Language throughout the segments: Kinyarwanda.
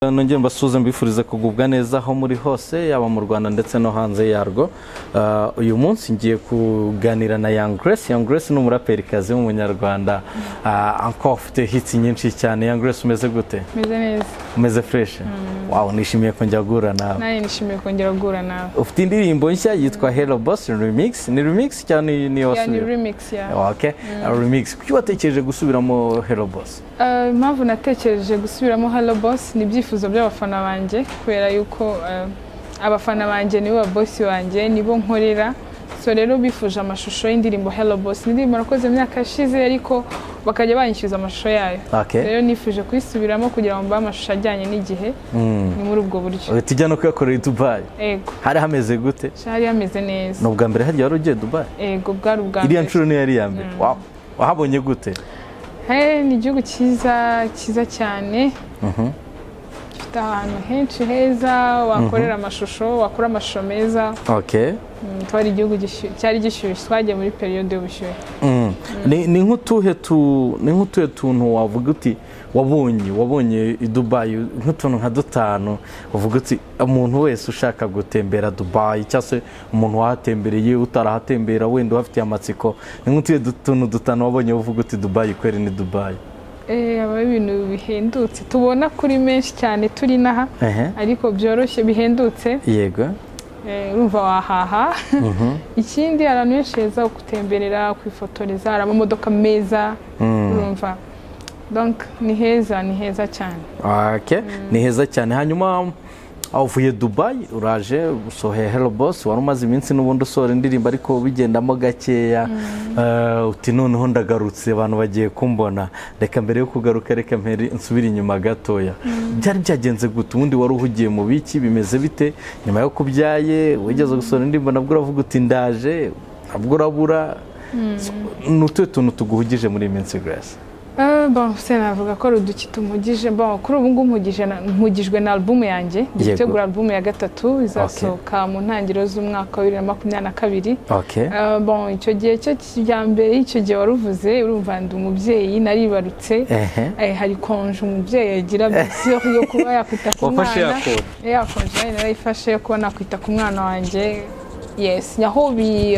nongeye mbasuhuze mbifuriza kugubwa neza aho muri hose yaba mu rwanda ndetse no hanze yarwo Ah, uyu munsi ngiye kuganira na young grace young grace ni umuraperikazi w'umunyarwanda Ah, encore ufite hits nyinshi cyane young grace umeze gute meze neza umeze fresh wow nishimiye ko njya guhura nawe nanjye nishimiye kongera guhura nawe ufite indirimbo nshya yitwa hello boss remix ni remix cyangwa ni- ni ya ni wasubiye remix ya okay Ah, remix kuki watekereje gusubiramo hello boss Eh, impamvu natekereje gusubiramo Hello Boss ni ibyifuzo by'abafana banjye kubera yuko eh, abafana banjye nibo babosi banjye nibo nkorera so rero bifuje amashusho y'indirimbo Hello Boss ni indirimbo nakoze mu myaka yashize ariko bakajya banyishyuza amashusho yayo okay rero nifuje kuyisubiramo kugira ngo mbahe amashusho ajyanye n'igihe ni muri ubwo buryo uhita ujya no kuyakorera i dubayi ego hari hameze gute hari hameze neza ni ubwa mbere hagiye wari ugiye dubayi ego bwari ubwa iriya mbere nshuro niyo yari iya mbere Wow. wahabonye gute Hey, ni igihugu cyiza cyiza cyane gifite ahantu henshi heza wakorera amashusho wakora amashusho meza okay Mm, twari igihugu gishyushye- cyari gishyushye twagiye muri periyode y'ubushyuhe Mm. ni ni nk'utuhe tu- ni nk'utuhe tuntu wavuga uti wabonye wabonye i dubayi nk'utuntu nka dutanu uvuga uti umuntu wese ushaka gutembera dubayi cyangwa se umuntu wahatembereye utarahatembera wenda uhafitiye amatsiko ni nk'utuhe du- tuntu dutanu wabonye uvuga uti dubayi kweri ni dubayi Eh, haba hari ibintu bihendutse tubona kuri menshi cyane turi n'aha Ehe. ariko byoroshye bihendutse yego Eh, urumva wahaha ikindi hari ahantu henshi heza ho gutemberera kwifotoreza hari amamodoka meza urumva donc ni heza ni heza cyane Okay. ni heza cyane hanyuma uvuye dubayi uraje usohoye hello boss wari umaze iminsi n'ubundi usohora indirimbo ariko bigendamo gakeya Eh, uti noneho ndagarutse abantu bagiye kumbona reka mbere yo kugaruka reka mpere nsubire inyuma gatoya byari byagenze gute ubundi wari uhugiye mu biki bimeze bite nyuma yo kubyaye wigeze gusohora indirimbo nabwo uravuga uti ndaje nabwo urabura ni utuhe tuntu tuguhugije muri iyi minsi grace Eh, bon se navuga ko ari uduki tumugije bon kuri ubu ngubu mpugije na- mpugijwe na alubumu yanjye Yego. gitegura alubumu ya gatatu izasohoka mu ntangiriro z'umwaka wa bibiri na makumyabiri na kabiri okay. Eh, bon icyo gihe cyo kijya mbere y'icyo gihe waruvuze urumva ndi umubyeyi naribarutse Ehe. Eh, hari konje umubyeyi yagira bisiyo yo kuba yakwita ku Wafashe ya mwana konje? Eh, ya konje nayo narayifashe yo kuba nakwita ku mwana wanjye yes aho bi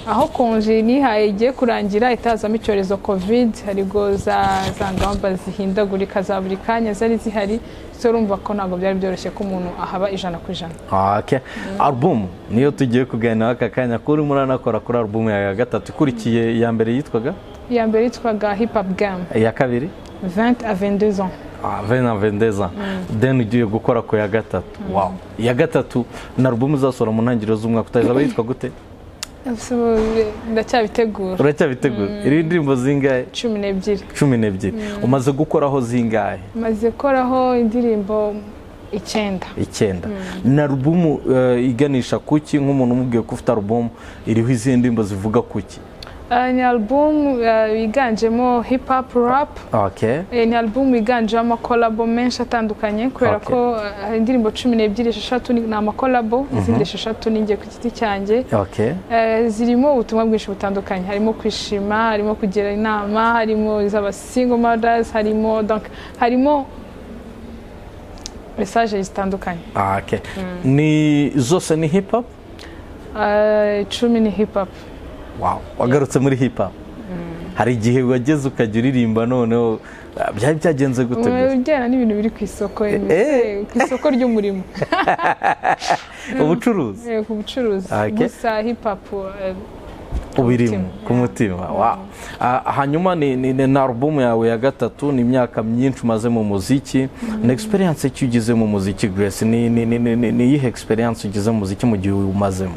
aho konje nihaye igiye kurangira itazamo icyorezo covid hariho za za ngamba zihindagurika za buri kanya zari zihari so urumva ko ntabwo byari byoroshye ko umuntu ahaba ijana ku ijana Okay. Album niyo tugiye kuganiraho aka kanya ko urimo uranakora kuri album ya gatatu ikurikiye iya mbere yitwaga iya mbere yitwaga hip hop game iya kabiri 20 à 22 ans Ah, vena vendeza then ugiye gukora ku ya gatatu wow iya gatatu na album uzasohora mu ntangiriro z'umwaka utazaba yitwa gute So, ndacyabitegura uracyabitegura iri ndirimbo zingahe cumi n'ebyiri cumi n'ebyiri umaze gukoraho zingahe maze koraho indirimbo icyenda icyenda na album eh, iganisha kuki nk'umuntu umubwiye ko ufite album iriho izihe ndirimbo zivuga kuki Eh, ni album eh, yiganjemo hip hop rap okay Eh, ni album yiganjemo amakolabo menshi atandukanye kubera Okay. ko eh, hari indirimbo cumi n'ebyiri esheshatu ni ni amakolabo izindi esheshatu ni njye ku giti cyanjye okay Eh, zirimo ubutumwa bwinshi butandukanye harimo kwishima harimo kugira inama harimo iz'aba single mothers harimo donc harimo mesaje zitandukanye Ah, okay. ni zose ni hip hop Eh, icumi ni hip hop wow. wagarutse muri hip hop hari igihe wageze ukajya uririmba noneho ah, byari byagenze gute gusa? ujyana n'ibintu biri ku isoko eh. eh, ku isoko ry'umurimo ubucuruzi Eh, ku bucuruzi Okay. gusa hip hop eh, ubirimo mutima. ku mutima wow. Ah, hanyuma ni, ni, ni na album yawe ya gatatu ni imyaka myinshi umaze mu muziki ni experience ki ugize mu muziki grace ni ni- ni- ni- ni- ni iyihe experience ugize mu muziki mu gihe umazemo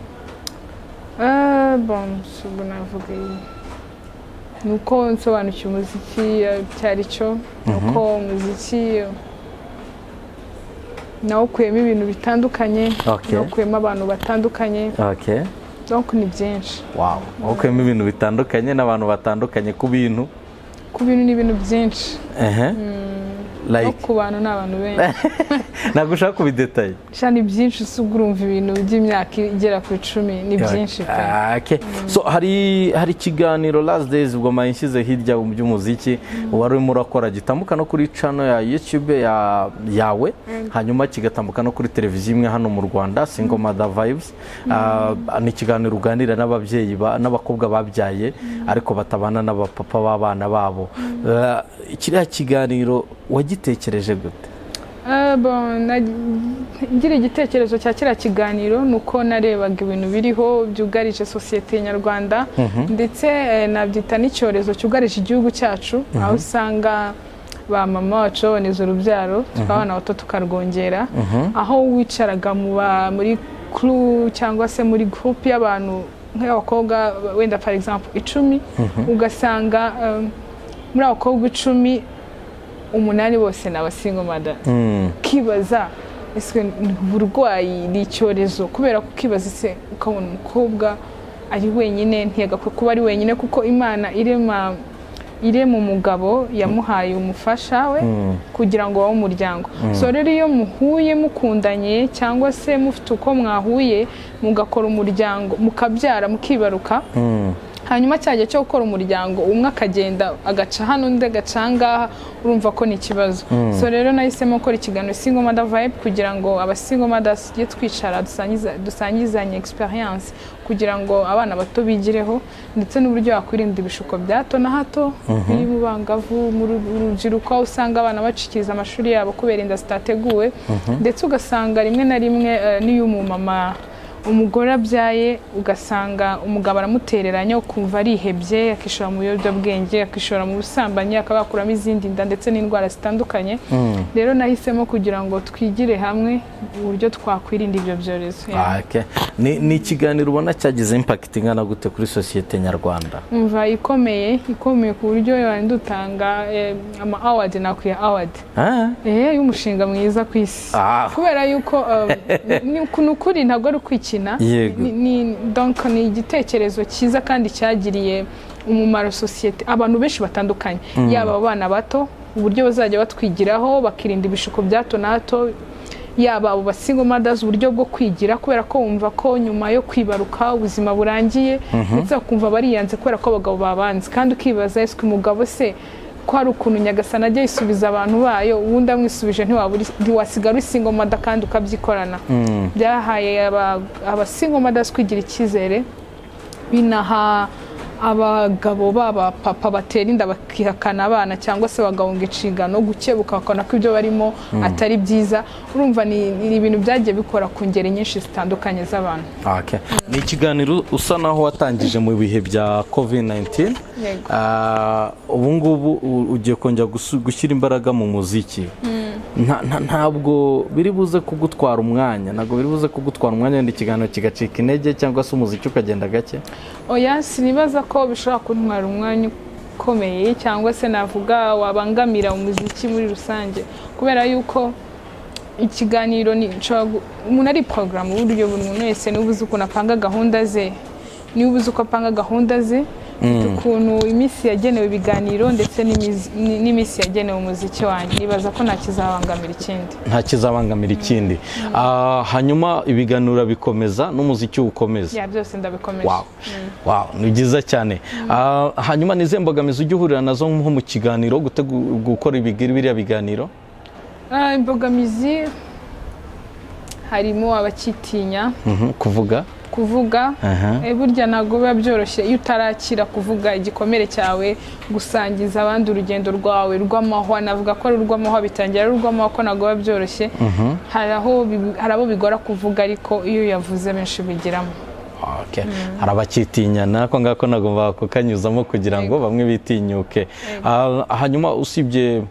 eh, bon ubwo navuga iyi. ni uko nsobanukiwe umuziki eh, cyari cyo ni uko umuziki eh, nawukuyemo ibintu bitandukanye Okay. nawukuyemo abantu batandukanye okay. donc ni byinshi wow. wakuyemo ibintu bitandukanye n'abantu batandukanye ku bintu ku bintu ni ibintu byinshi ehe no like ku bantu ni abantu benshi ntabwo ushaka kubidetaye sha ni byinshi usa urumva ibintu by'imyaka igera ku icumi ni byinshi pe Okay. so hari hari ikiganiro last days ubwo mayinshyize hirya mu by'umuziki wari urimo urakora gitambuka no kuri channel ya youtube ya, yawe hanyuma kigatambuka no kuri televiziyo imwe hano mu rwanda single mother vibes Ah, ni ikiganiro uganira n'ababyeyi ba- n'abakobwa babyaye ariko batabana n'abapapa b'abana babo Ah, kiriya kiganiro wagitekereje gute Eh, bon, na- ngira igitekerezo cya kiriya kiganiro ni uko narebaga ibintu biriho byugarije sosiyete nyarwanda ndetse eh, nabyita n'icyorezo cyugarije igihugu cyacu aho usanga ba mama bacu baboneza urubyaro tukabona bato tukarwongera aho wicaraga mu ba- muri kuru cyangwa se muri gurupe y'abantu nk'abakobwa wenda for example icumi ugasanga eh, muri abakobwa icumi umunani bose ni abasingomada Mm. ukibaza ese ni uburwayi ni icyorezo kubera ko ukibaza ese ukabona umukobwa ari wenyine ntiyagakwiye kuba ari wenyine kuko imana irema irema umugabo yamuhaye umufasha we kugira ngo babe umuryango so rero iyo muhuye mukundanye cyangwa se mufite uko mwahuye mugakora umuryango mukabyara mukibaruka Mm. hanyuma cya gihe cyo gukora umuryango umwe akagenda agaca hano undi agaca aha ngaha urumva ko ni ikibazo so rero nahisemo gukora ikiganiro single mother vibe kugira ngo aba single mothers tujye twicara dusangiza- dusangizanye experience kugira ngo abana bato bigireho ndetse n'uburyo wakwirinda ibishuko bya hato na hato biri mu bangavu mu ru- mu rubyiruko aho usanga abana bacikiriza amashuri yabo kubera inda zitateguwe ndetse ugasanga rimwe na rimwe eh, n'iyo umumama umugore abyaye ugasanga umugabo aramutereranya ukumva arihebye akishora mu biyobyabwenge akishora mu busambanyi akaba yakuramo izindi nda ndetse n'indwara zitandukanye rero nahisemo kugira ngo twigire hamwe uburyo twakwirinda ibyo byorezo Yeah. Ah, okay. Ni- ni ikiganiro ubona cyagize impact ingana gute kuri sosiyete nyarwanda umva ikomeye ikomeye ku buryo wari dutanga eh, ama awadi nakwiye awadi Ah, Eh, y'umushinga mwiza ku isi Ah. kubera yuko um, ni ni ukuri ntabwo ari ukwikina Yego. Ni- ni- donc ni igitekerezo cyiza kandi cyagiriye umumaro sosiyete abantu benshi batandukanye yaba abana bato uburyo bazajya batwigiraho bakirinda ibishuko bya hato na hato yaba abo basingo madazi uburyo bwo kwigira kubera ko bumva ko nyuma yo kwibaruka ubuzima burangiye ndetse bakumva bariyanze kubera ko abagabo babanze kandi ukibaza ese umugabo se ko hari ukuntu nyagasana ajya yisubiza abantu bayo ubundi amwisubije ntiwabura ntiwasigara uri single mother kandi ukabyikorana byahaye aba- aba single mothers kwigira icyizere binaha abagabo baba papa batera inda bakihakana abana cyangwa se bagahunga inshingano gukebuka bakabona ko ibyo barimo atari byiza urumva ni ni ibintu byagiye bikora ku ngeri nyinshi zitandukanye z'abantu okay. ni ikiganiro usa naho watangije mu bihe bya covid-19 Yego. Ah, ubu ngubu u- ugiye kongera gusu- gushyira imbaraga mu muziki Nta- nta- ntabwo biri buze kugutwara umwanya ntabwo biri buze kugutwara umwanya wenda ikiganiro kigacika intege cyangwa se umuziki ukagenda gake oya sinibaza ko bishobora kuntwara umwanya ukomeye cyangwa se navuga wabangamira umuziki muri rusange kubera yuko ikiganiro ni nshobora gu- umuntu ari porogaramu uburyo buri muntu wese niba uzi ukuntu apanga gahunda ze niba uzi uko apanga gahunda ze ukuntu iminsi yagenewe ibiganiro ndetse n'imizi- ni- n'iminsi yagenewe umuziki wanjye nibaza ko nta kizabangamira ikindi nta kizabangamira ikindi Ah, hanyuma ibiganiro bikomeza n'umuziki ukomeza ya byose ndabikomeza Wow. Wow, ni byiza cyane Ah, hanyuma ni izihe mbogamizi ujya uhurira nazo nko mu kiganiro gutegu- gukora ibigiri biriya biganiro Ah, imbogamizi harimo abakitinya Mhm, kuvuga kuvuga Aha. Eh, burya ntabwo biba byoroshye iyo utarakira kuvuga igikomere cyawe gusangiza abandi urugendo rwawe rw'amahwa navuga ko ari urw'amahwa bitangira ari urw'amahwa ko ntabwo biba byoroshye hari aho bi- hari abo bigora kuvuga ariko iyo yavuze benshi bigiramo Okay. hari abakitinyana ko ngako ntabwo bakukanyuzamo kugira ngo bamwe bitinyuke Ah, hanyuma usibye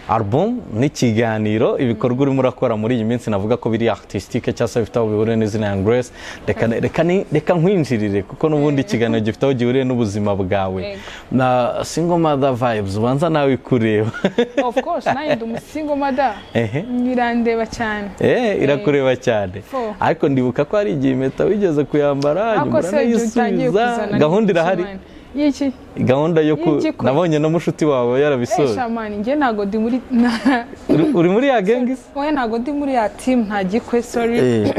album n'ikiganiro ibikorwa urimo urakora muri iyi minsi navuga ko biri artistique cyangwa se bifite aho bihuriye n'izina ya Grace reka reka ni- reka nkwinjirire kuko n'ubundi ikiganiro gifite aho gihuriye n'ubuzima bwawe Yego. na single mother vibes ubanza nawe kureba of course nanjye ndi umusingo mada Ehe. birandeba cyane Eh, irakureba cyane Fo. ariko ndibuka ko hari igihe impeta wigeze kuyambara ariko nyuma se igihe utangiye uranayisubiza kuzana gahunda irahari n'ikimwana. y'iki gahunda yo ku Y'igikwe. nabonye na mushuti wawe yarabisoje esha mani njye ntabwo ndi muri na- Uri- uri muri ya gengi se wowe ntabwo ndi muri ya timu nta gikwe sori Eh,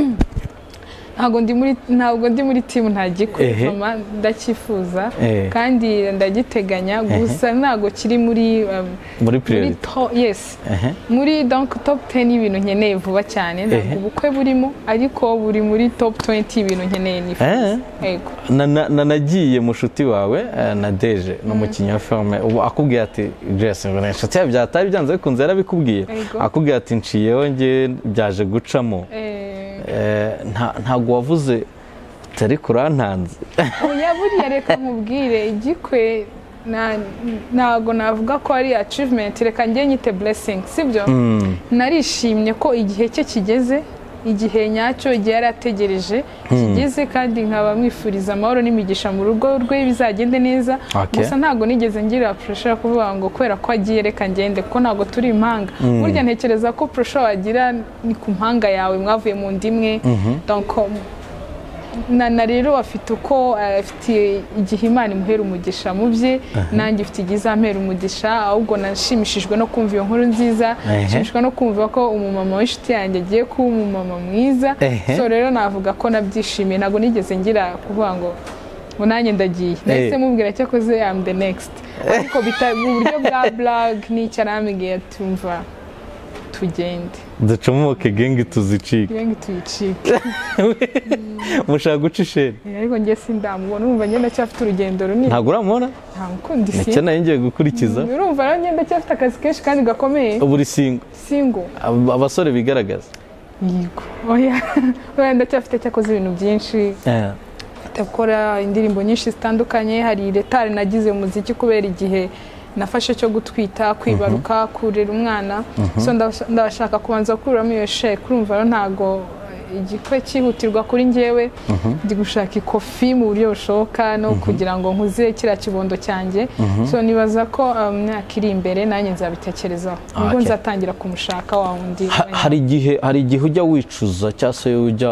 ntabwo ndi muri ntabwo ndi muri timu nta Ehe. gikwitoma ndacyifuza Ehe. kandi ndagiteganya gusa ntabwo kiri muri um, muri muri puriyerite to- yes Ehe. muri donc top 10 y'ibintu nkeneye vuba cyane ntabwo Ehe. ubukwe burimo ariko buri muri top 20 y'ibintu nkeneye nifuza Eh. yego Na- na- na- nagiye mushuti wawe eh, na deje n'umukinnyi wa filime ubu akubwiye ati jesi ngo ni inshuti yawe byatari byanze bikunze yarabikubwiye Yego. akubwiye ati nshiyeho njye byaje gucamo Eh, Eh, nta- ntabwo wavuze utari kurantanze oya buriya reka nkubwire igikwe na- ntabwo navuga ko ari achievement reka njye nyite blessing sibyo Mm, narishimye ko igihe cye kigeze igihe nyacyo igihe yari ategereje kigeze kandi nkaba mwifuriza amahoro n'imigisha mu rugo rwe bizagende neza Okay. gusa ntabwo nigeze ngira purusha yo kuvuga ngo kubera ko agiye reka ngende kuko ntabwo turi impanga burya ntekereza ko purusha wagira ni ku mpanga yawe mwavuye mu nda imwe Donc, na na rero afite uko eh, afite igihe imana imuhera umugisha mu bye nanjye ifite igihe izampera umugisha ahubwo nashimishijwe no kumva iyo nkuru nziza Ehe. nshimishwa no kumva ko umumama w'inshuti yanjye agiye kuba umumama mwiza Ehe. so rero navuga ko nabyishimiye ntabwo nigeze ngira kuvuga ngo ngo nanjye ndagiye nahise mubwira cyakoze am the next ariko bita- mu buryo bwa blog n'icyo arambwiye tumva tugende ducomoke gengi tuzicike ibe tuyicike mushaka guca isheni Eh, ariko njye sindamubona umva njye ndacyafite urugendo runini ntabwo uramubona nta mukundi si nicyo nayo ngiye gukurikiza urumva rero njye ndacyafite akazi kenshi kandi gakomeye buri singo singo ab- abasore bigaragaza yego oya oya ndacyafite cyakoze ibintu byinshi Eh, ndakora indirimbo nyinshi zitandukanye hari retare nagize mu muziki kubera igihe nafashe cyo gutwita kwibaruka kurera umwana so ndabasha- ndabashaka kubanza gukuramo iyo sheke urumva rero ntabwo igikwe cyihutirwa kuri njyewe ndi gushaka ikofi mu buryo bushoboka no kugira ngo nkuze kiriya kibondo cyanjye so nibaza ko um, imyaka iri imbere nanjye nzabitekerezaho ubwo Okay. nzatangira kumushaka wa wundi ha- hari igihe hari igihe ujya wicuza cyangwa se ujya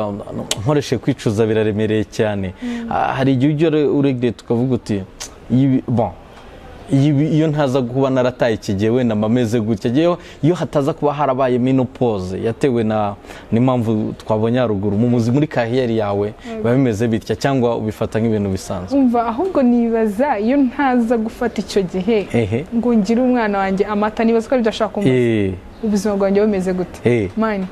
nkoreshe kwicuza biraremereye cyane Ah, hari igihe ujya ure- uregeye tukavuga uti "Ibi- bon ibi- iyo ntaza kuba narataye ikigihe wenda mba meze gutya Ngewe iyo hataza kuba harabaye menopoze yatewe na n'impamvu twabonye haruguru mu muzi muri kariyeri yawe biba bimeze bitya cyangwa ubifata nk'ibintu bisanzwe umva ahubwo nibaza iyo ntaza gufata icyo gihe ehe ngo ngire umwana wanjye amata nibaza ko bidashaka kumva Eh, ubuzima bwanjye bumeze gute eh, mani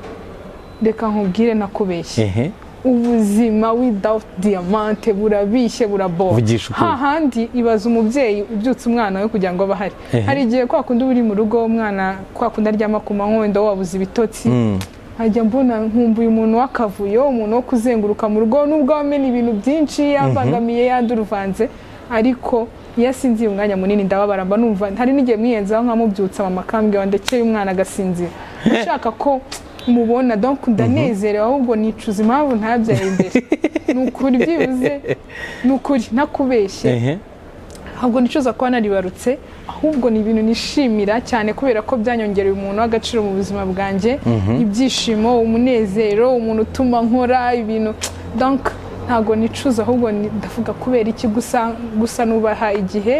reka nkubwire nakubeshye ehe ubuzima without diamante burabishye burabora Vugisha ukuri. hahandi ibaza umubyeyi ubyutse umwana we kugira ngo abe ahari Ehe. hari igihe kwa kundi uba uri mu rugo umwana kwa kundi aryama ku manywa wenda wabuze ibitotsi Mm. nkajya mbona nkumbuye umuntu w'akavuyo umuntu wo kuzenguruka mu rugo nubwo wamena ibintu byinshi yabangamiye yaduruvanze ariko iyo asinziye umwanya munini ndababara mba numva hari n'igihe mwiyenzaho nkamubyutsa mama akambwira ndekeye umwana agasinzira ushaka ko mubona donc ndanezerewe ahubwo nicuza impamvu ntabyaye imbere ni ukuri byibuze ni ukuri ntakubeshye ehe ntabwo nicuza kuba naribarutse ahubwo ni ibintu nishimira cyane kubera ko byanyongereye umuntu w'agaciro mu buzima bwanjye ibyishimo umunezero umuntu utuma nkora ibintu donc ntabwo nicuza ahubwo ni- ndavuga kubera iki gusa gusa nubaha igihe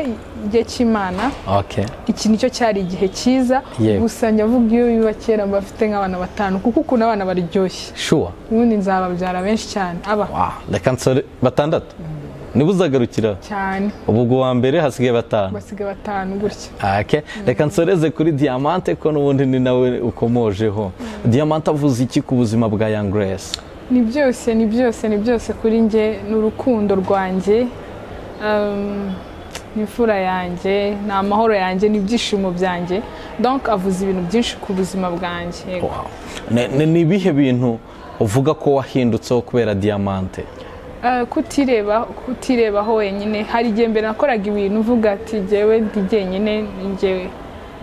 igihe cy'imana okay iki nicyo cyari igihe cyiza Yego. gusa ndavuga iyo biba kera mba mfite nk'abana batanu kuko ukuntu abana baryoshye sure ubundi nzababyara benshi cyane aba Wow, reka nsore batandatu niba uzagarukira cyane ubu ubwo wa mbere hasigaye batanu basigaye batanu gutya Okay. reka nsoreze kuri diamante ko n'ubundi ni nawe ukomojeho diamante avuze iki ku buzima bwa young grace ni byose ni byose ni byose kuri njye ni urukundo rwanjye um, ni imfura yanjye ni amahoro yanjye ni ibyishimo byanjye donc avuze ibintu byinshi ku buzima bwanjye yego. wow. Ne- ne- ni ibihe bintu uvuga ko wahindutseho kubera diamante Eh, kutireba kutirebaho wenyine hari igihe mbere nakoraga ibintu uvuga ati jyewe ndi jyenyine ni jyewe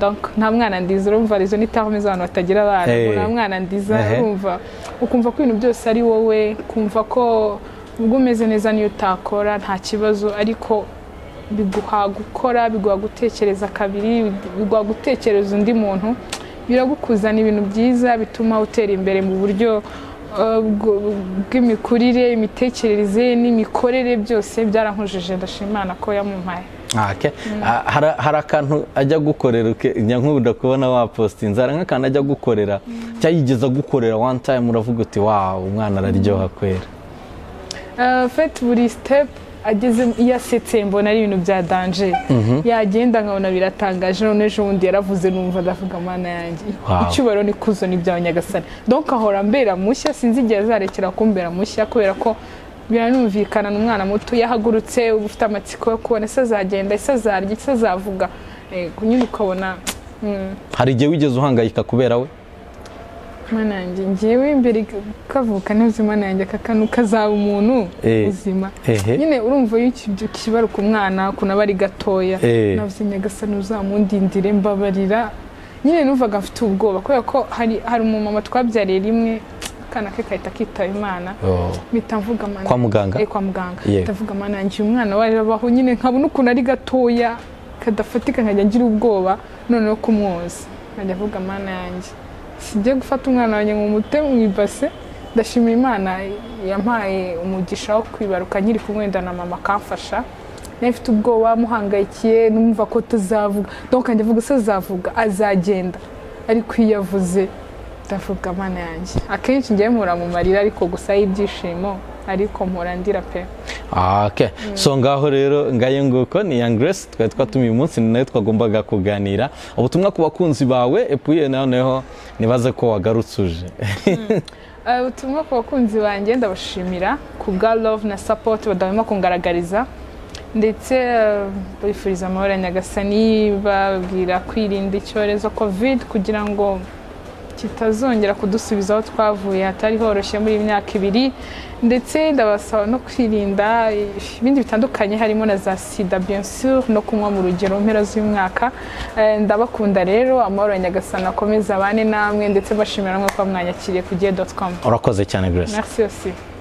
donc nta mwana ndiza urumva rezo nitakomeza abantu batagira abana Eh. nta mwana ndiza Ehe. urumva ukumva ko ibintu byose ari wowe kumva ko ubwo umeze neza niyo utakora nta kibazo ariko biguha gukora biguha gutekereza kabiri biguha gutekereza undi muntu biragukuzana ibintu byiza bituma utera imbere mu buryo eh, bw- bw'imikurire imitekerereze n'imikorere byose byarankujije ndashima Imana ko yamumpaye Ah, okay. Ah, hari- hari akantu ajya gukorera uke- njya nkunda kubona wapositinze hari nk'akantu ajya gukorera cyangwa yigeze gukorera one time uravuga uti wawu umwana araryoha kwera Eh, fete buri sitepu ageze yasetse mbona ari ibintu bya danje yagenda nkabona biratangaje none ejo bundi yaravuze numva ndavuga amana yanjye Wow. icyubahiro n'ikuzo ni ibyawe nyagasani donk ahora ambera mushya sinzi igihe azarekera kumbera mushya kubera ko biranumvikana ni umwana muto iyo ahagurutse uba ufite amatsiko yo kubona ese azagenda ese azarya ese azavuga Eh, nyine ukabona mm, hari igihe wigeze uhangayika kubera we mana yanjye ngewe imbere kavuka neza imana yanjye kakanu kazaba umuntu Eh. uzima hehe nyine urumva iyo uki- ukibaruka umwana ukuntu aba ari gatoya Eh. navuze nyagasani uzamundindire mbabarira nyine numvaga mfite ubwoba kubera ko hari hari umumama twabyariye rimwe akana ke kahita kitaba imana Oh. mpita mvuga amana Kwa muganga? Eh, kwa muganga Yeah. mpita mvuga amana yanjye uyu mwana warabaho nyine nkabona ukuntu ari gatoya kadafatika nkajya ngira ubwoba noneho kumwoza nkajya avuga amana yanjye sijya gufata umwana wanjye ngo mute mu ibase ndashimira imana yampaye umugisha wo kwibaruka nkiri kumwenda na mama akamfasha nari mfite ubwoba muhangayikiye numva ko tuzavuga donc njya avuga se azavuga azagenda ariko iyo avuze ndavuga amana yanjye akenshi njyewe mpura mu marira ariko gusa y'ibyishimo ariko mpura ndira pe Ah, okay. so ngaho rero ngaye nguko ni Young Grace twari twatumiye umunsi ni nayo twagombaga kuganira ubutumwa ku bakunzi bawe epuye noneho nibaze ko wagarutse uje Eh, ubutumwa ku bakunzi banjye ndabashimira ku bwa love na support badahwema kungaragariza ndetse eh, bifuriza amahoro ya nyagasani babwira kwirinda icyorezo covid kugira ngo kitazongera kudusubiza aho twavuye hatari horoshye muri iyi myaka ibiri ndetse ndabasaba no kwirinda ibindi bitandukanye harimo na za sida bien sûr no kunywa mu rugero mpera z'umwaka Eh, ndabakunda rero amahoro ya nyagasani akomeza abane namwe ndetse bashimira namwe ko mwanyakiriye ku gihe.com urakoze cyane Grace merci aussi